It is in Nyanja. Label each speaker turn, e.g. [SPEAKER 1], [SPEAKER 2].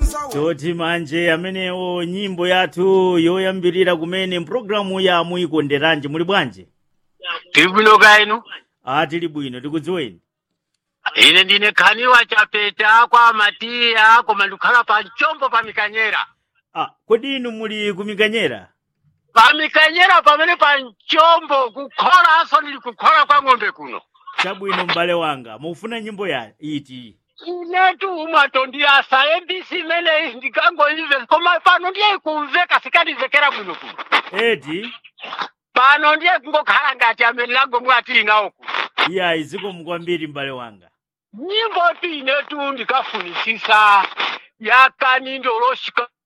[SPEAKER 1] toti manje amenewo nyimbo yathu yoyambirira kumene mpulogalamu ya muyikonderanji muli bwanji
[SPEAKER 2] tiri bwino kainu
[SPEAKER 1] a tili bwino tikudziweni
[SPEAKER 2] ine ndine khaniwa chapeta kwa matiya koma ndikukhala pa mchombo pa mikanyera
[SPEAKER 1] a kodi inu muli kumikanyera
[SPEAKER 2] pa mikanyera pamene pa mchombo kukholanso ndili kukhola kwa ng'ombe kuno
[SPEAKER 1] chabwino m'bale wanga mufuna nyimbo ya iti
[SPEAKER 2] inetu umwato ndiyasa mbc imeneyi ndikangoimve koma pano ndiye kumveka sikandimvekera bwino kuno
[SPEAKER 1] eti
[SPEAKER 2] pano ndiye kungokhala ngati amene langomwe atili nawo kuno
[SPEAKER 1] iyayi zikomo kwambiri m'bale wanga
[SPEAKER 2] nyimbo ti inetu ndikafunisisa yakanindoloshika